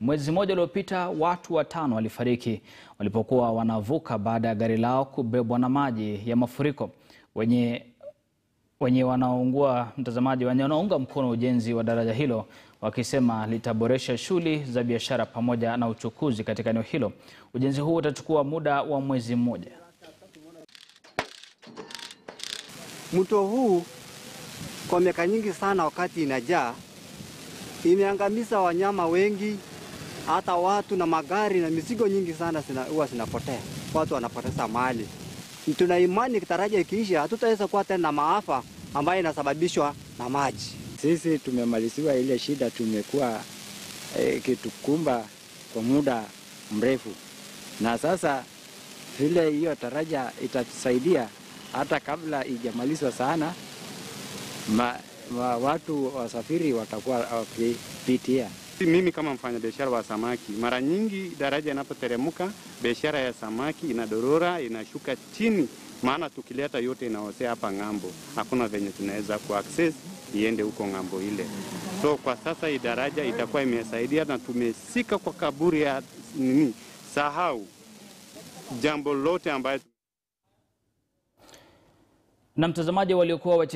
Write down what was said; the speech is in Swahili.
Mwezi mmoja uliopita, watu watano walifariki walipokuwa wanavuka baada ya gari lao kubebwa na maji ya mafuriko. Wenye wenye wanaoungua mtazamaji, wenye wanaunga mkono ujenzi wa daraja hilo wakisema litaboresha shughuli za biashara pamoja na uchukuzi katika eneo hilo. Ujenzi huu utachukua muda wa mwezi mmoja. Mto huu kwa miaka nyingi sana, wakati inajaa, imeangamiza wanyama wengi, hata watu na magari na mizigo nyingi sana huwa zinapotea, watu wanapoteza mali. Tuna imani daraja ikiisha, hatutaweza kuwa tena na maafa ambayo inasababishwa na maji. Sisi tumemaliziwa ile shida tumekuwa ikitukumba e, kwa muda mrefu, na sasa vile hiyo daraja itatusaidia hata kabla ijamalizwa sana ma, ma, watu wasafiri watakuwa wakipitia. Mimi kama mfanyabiashara wa samaki, mara nyingi daraja inapoteremka, biashara ya samaki inadorora, inashuka chini, maana tukileta yote inaosea hapa ng'ambo, hakuna venye tunaweza kuaccess iende huko ng'ambo ile. So kwa sasa hii daraja itakuwa imesaidia na tumesika kwa kaburi ya nini, sahau jambo lote ambayo na mtazamaji waliokuwa